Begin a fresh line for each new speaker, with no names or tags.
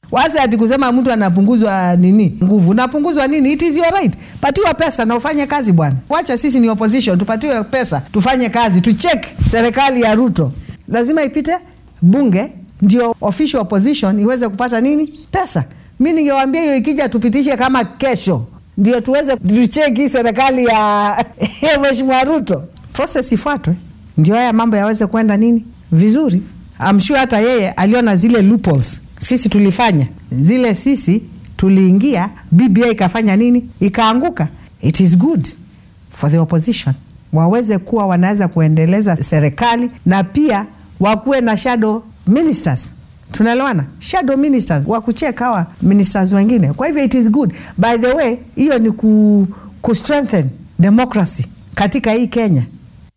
wasi ati kusema mtu anapunguzwa nini nguvu unapunguzwa nini it is your right patiwa pesa na ufanye kazi bwana wacha sisi ni opposition tupatiwe pesa tufanye kazi tuchek serikali ya ruto lazima ipite bunge ndio official opposition iweze kupata nini pesa mi ningewambia hiyo ikija tupitishe kama kesho ndio tuweze tucheki serikali ya ya mheshimiwa ruto proses ifuatwe ndio haya mambo yaweze kwenda nini vizuri I'm sure hata yeye aliona zile loopholes sisi tulifanya zile sisi tuliingia bbi ikafanya nini ikaanguka it is good for the opposition waweze kuwa wanaweza kuendeleza serikali na pia wakuwe na shadow ministers tunaelewana shadow ministers wa kucheka hawa ministers wengine kwa hivyo it is good by the way hiyo ni ku, ku strengthen democracy katika hii kenya